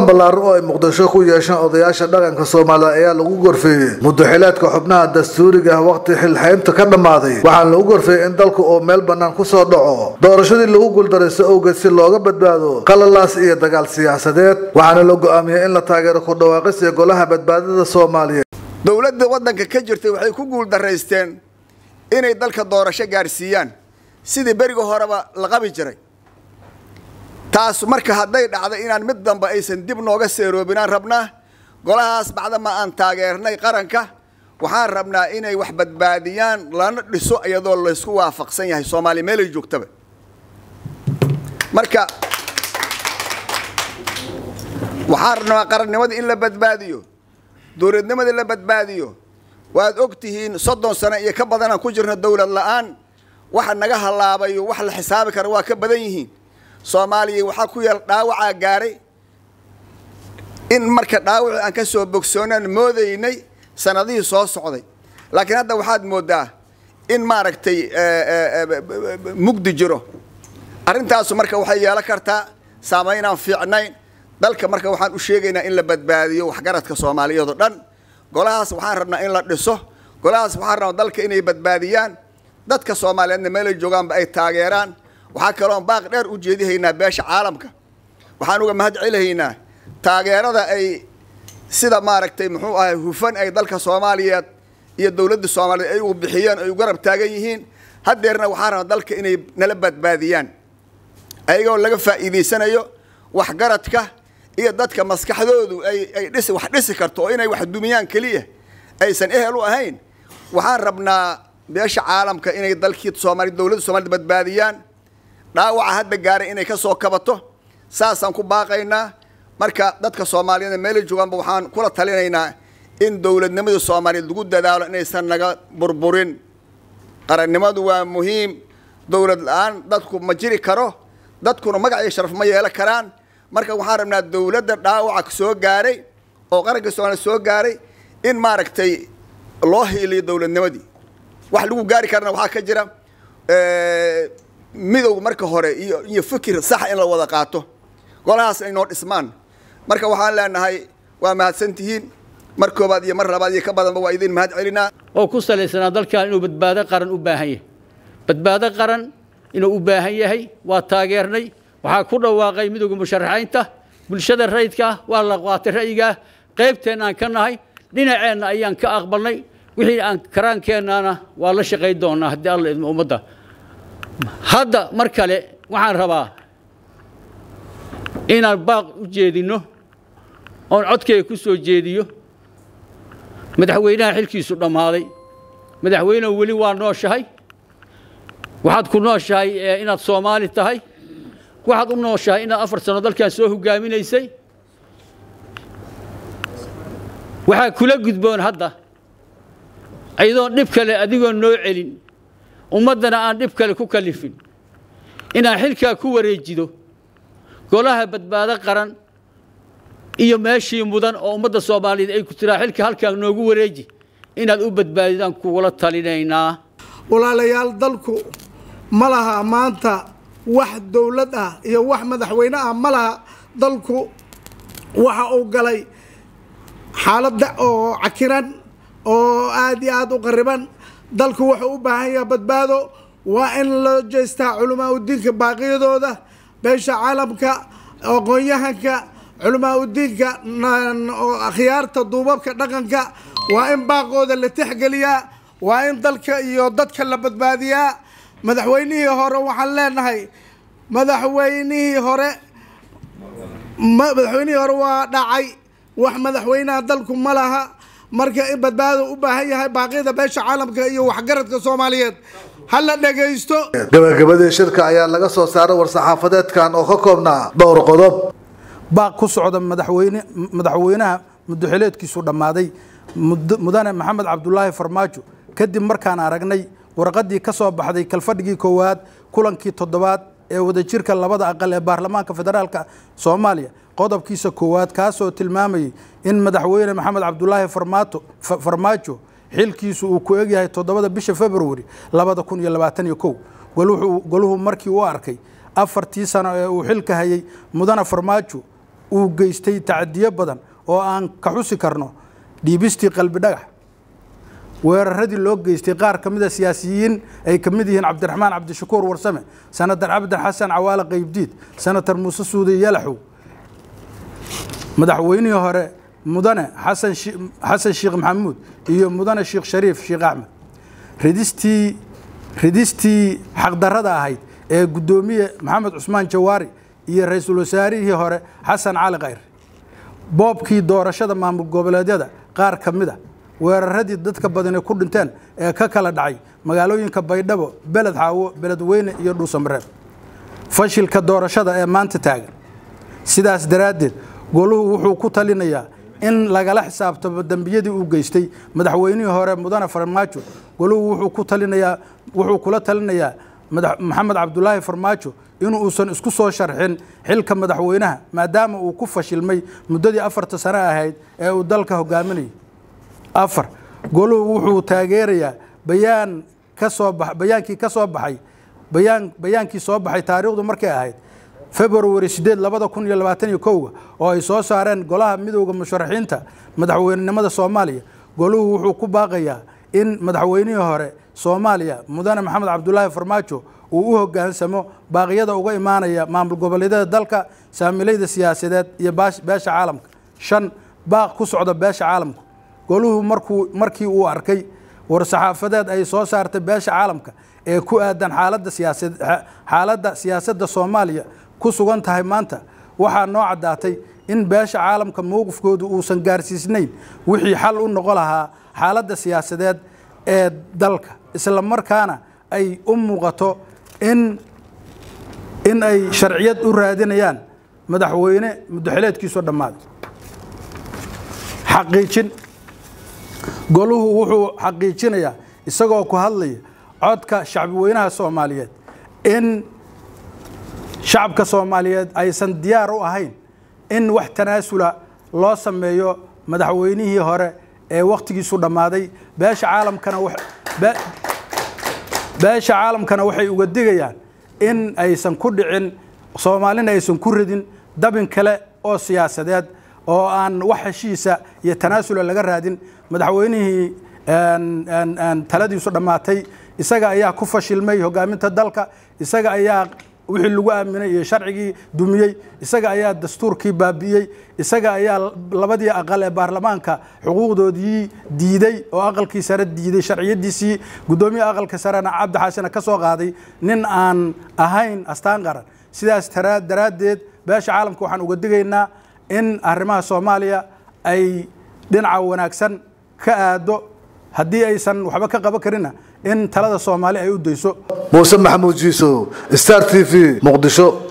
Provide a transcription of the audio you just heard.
ballaaran oo ay muqdisho ku yeesheen odayaasha dhaqanka soomaaliya ayaa lagu gorfeeyey muddaxileedka xubnaha dastuuriga ah waqti xilxaynta ka dhammaaday waxaana lagu gorfeeyey in dalku uu meel bannaan kusoo dhaco doorashadii lagu guuldaraysto owgeed si looga badbaado qalalaas iyo dagaal siyaasadeed waxaana la go-aamiyey in la taageero ku dhawaaqista golaha badbaadada soomaaliyeed dowladda waddanka ka jirtay waxay ku guuldaraysteen inay dalka doorasho gaadhsiiyaan sidii beriga horeba la qabi jiray taas marka hadday dhacday inaan mid damba aysan dib nooga seeroobinaan rabnaa golahaas bacdama aan taageernay qaranka waxaan rabnaa inay wax badbaadiyaan lana dhiso iyadoo laysku waafaqsan yahay soomaaliya meelay joogtaba marka waxaan rabnaa qarannimadii in la badbaadiyo dowladnimadii la badbaadiyo waad og tihiin soddon sano iyo ka badanaan ku jirno dowlad la-aan waxa naga halaabayo wax la xisaabi kara waa ka badan yihiin soomaaliya waxaa ku yaal dhaawacaa gaaray in marka dhaawacii aan ka soo bogsoonaan moodaynay sanadihii soo socday laakiin hadda waxaad moodaa in maaragtay mugdi jiro arrintaasu marka waxay yeelan kartaa saamaynaan fiicnayn dalka marka waxaan u sheegaynaa in la badbaadiyo waxgaradka soomaaliyeed oo dhan golahaas waxaan rabnaa in la dhiso golahaas waxaan rabnaa dalka inay badbaadiyaan dadka soomaaliyeedna meelay joogaanba ay taageeraan waxaa kaloon baaq dheer u jeedihaynaa beesha caalamka waxaan uga mahad celihaynaa taageerada ay sida maaragtay muxuu ahay hufan ay dalka soomaaliyeed iyo dowladda soomaaliyeed ay ugu bixiyeen ay u garab taagan yihiin haddeerna waxaan rabnaa dalka inay nala badbaadiyaan ayagoo laga faa'iidaysanayo waxgaradka iyo dadka maskaxdoodu ay ay dhisi wax dhisi karto oo inay wax dumiyaan keliya aysan ehel u ahayn waxaan rabnaa beesha caalamka inay dalkii soomaali dowladda soomaalida badbaadiyaan dhaawaca hadda gaaray inay ka soo kabato saasaan ku baaqaynaa marka dadka soomaaliyeed meelay joogaanba waxaan kula talinaynaa in dowladnimadii soomaaliyeed lagu dadaalo inaysan naga burburin qarannimadu waa muhiim dowlad la-aan dadku ma jiri karo dadkuna magac iyo sharaf ma yeelan karaan marka waxaan rabnaa dowladda dhaawaca soo gaaray oo qaranka soomaaliya soo gaaray in maaragtay loo hiiliyo dowladnimadii wax lagu gaari karana waxaa ka jira midow marka hore iyo iyo fikir sax in la wada qaato golahaas ay noo dhismaan marka waxaan leenahay waa mahadsantihiin mar koobaad iyo mar labaad iyo ka badanba waa idin mahad celinaa oo ku salaysanaa dalkan inuu badbaado qaran u baahan yahay badbaado qaran inuu u baahan yahay waa taageernay waxaa ku dhawaaqay midowga musharaxiinta bulshada rayidka ah waa la qaatay ra'yigaah qaybteenna aan ka nahay dhinaceenna ayaan ka aqbalnay wixii aan karaankeennaana waa la shaqay doonaa haddii alla idmo ummadda hadda mar kale waxaan rabaa inaan baaq u jeedinno oon codkayga ku soo jeediyo madaxweynaha xilkiisu dhammaaday madaxweynehu weli waa nooshahay waxaad ku nooshahay inaad soomaali tahay waxaad u nooshahay inaad afar sano dalkan soo hogaaminaysay waxaa kula gudboon hadda ayadoon dhib kale adigoon noo celin ummaddana aan dhib kale ku kallifin inaad xilkaa ku wareejido golaha badbaado qaran iyo meeshii mudan oo ummadda soomaaliyeed ay ku tiraa xilka halkaa noogu wareeji inaad u badbaadidaan kugula talinaynaa walaalayaal dalku ma laha maanta wax dowlad ah iyo wax madaxweyne ah ma laha dalku waxa uu galay xaaladda oo cakiran oo aada iyo aada u qariban dalku wuxuu u baahan yaha badbaado waa in loo jeestaa culamaa udiinka baaqiyadooda beesha caalamka aqoon-yahanka culamaa udiinka akhyaarta duubabka dhaqanka waa in baaqooda la tixgeliyaa waa in dalka iyo dadka la badbaadiyaa madaxweynihii hore waxaan leenahay madaxweynihii hore madaxweynihii hore waa dhacay wax madaxweynaha dalku ma laha marka in badbaado u baahan yahay baaqyada beesha caalamka iyo waxgaradka soomaaliyeed ha la dhagaysto gabagabadii shirka ayaa laga soo saaray war-saxaafadeedkan oo ka koobnaa dhowr qodob baaq ku socda madaxweyne madaxweynaha muddaxileedkiisu dhammaaday mudane maxamed cabdulaahi farmaajo kadib markaan aragnay warqaddii ka soo baxday kalfadhigii koowaad kulankii toddobaad ee wadajirka labada aqal ee baarlamaanka federaalka soomaaliya qodobkiisa koowaad kaasoo tilmaamayay in madaxweyne maxamed cabdulaahi farmaato farmaajo xilkiisu uu ku egyahay toddobada bisha februari labada kun iyo labaatan iyo kow goluhu markii u arkay afartii sano ee uu xilka hayay mudane farmaajo uu geystay tacadiyo badan oo aan ka xusi karno dhiibistii qalbi dhagax weeraradii loo geystay qaar ka mida siyaasiyiin ay ka mid yihiin cabdiraxmaan cabdishakuur warsame sanatar cabdan xasan cawaale qaybdiid sanatar muuse suude yalaxow madaxweynihii hore mudane xasan xasan sheekh maxamuud iyo mudane sheekh shariif sheekh axmed ridistii ridistii xaqdarrada ahayd ee guddoomiye maxamed cusmaan jawaari iyo ra-iisul wasaarihii hore xasan cali khayr boobkii doorashada maamul goboleedyada qaar ka mid a weeraradii dadka badani ku dhinteen ee ka kala dhacay magaalooyinka baydhabo beled xaawo beledweyne iyo dhuusamareeb fashilka doorashada ee maanta taagan sidaas daraaddeed goluhu wuxuu ku talinayaa in lagala xisaabtamo dembiyadii uu geystay madaxweynihii hore mudane farmaajo goluhu wuxuu ku talinayaa wuxuu kula talinayaa maxamed cabdulaahi farmaajo inuusan isku soo sharxin xilka madaxweynaha maadaama uu ku fashilmay muddadii afarta sano ahayd ee uu dalka hogaaminayay afar goluhu wuxuu taageerayaa bayaan ka soo ba bayaankii ka soo baxay bayaan bayaankii soo baxay taariikhdu markay ahayd februari sideed labada kun iyo labaatan iyo kowga oo ay soo saareen golaha midowda musharaxiinta madaxweynenimada soomaaliya goluhu wuxuu ku baaqayaa in madaxweynihii hore soomaaliya mudane maxamed cabdulaahi farmaajo uu u hogaansamo baaqyada uga imaanaya maamul goboleedyada dalka saamilayda siyaasadeed iyo beesha caalamka shan baaq ku socda beesha caalamka goluhu markuu markii uu arkay war-saxaafadeed ay soo saartay beesha caalamka ee ku aadan xaaladda siyaasad xaaladda siyaasadda soomaaliya ku sugan tahay maanta waxaa noo caddaatay in beesha caalamka mowqifkoodu uusan gaarsiisnayn wixii xal u noqon lahaa xaaladda siyaasadeed ee dalka isla markaana ay u muuqato in in ay sharciyad u raadinayaan madaxweyne muddoxileedkiisu dhammaaday xaqiijin goluhu wuxuu xaqiijinayaa isagoo ku hadlaya codka shacbi weynaha soomaaliyeed in shacabka soomaaliyeed aysan diyaar u ahayn in wax tanaasula loo sameeyo madaxweynihii hore ee wakhtigiisu dhammaaday beesha caalamkana beesha caalamkana waxay uga digayaan in aysan ku dhicin soomaalina aysan ku ridin dabin kale oo siyaasadeed oo aan wax heshiisa iyo tanaasula laga raadin madaxweynihii taladiisu dhammaatay isaga ayaa ku fashilmay hogaaminta dalka isaga ayaa wixii lagu aaminay iyo sharcigii dumiyey isaga ayaa dastuurkii baabi'iyey isaga ayaa labadii aqal ee baarlamaanka xuquuqdoodii diiday oo aqalkii sare diiday sharciyadiisii guddoomiya aqalka sarena cabdi xaasina ka soo qaaday nin aan ahayn astaan qaran sidaas daraaddeed beesha caalamka waxaan uga digaynaa in arrimaha soomaaliya ay dhinaca wanaagsan ka aado haddii aysan waxba ka qaban karina in talada soomaali ay u dayso muuse maxamuud jiisow star t v muqdisho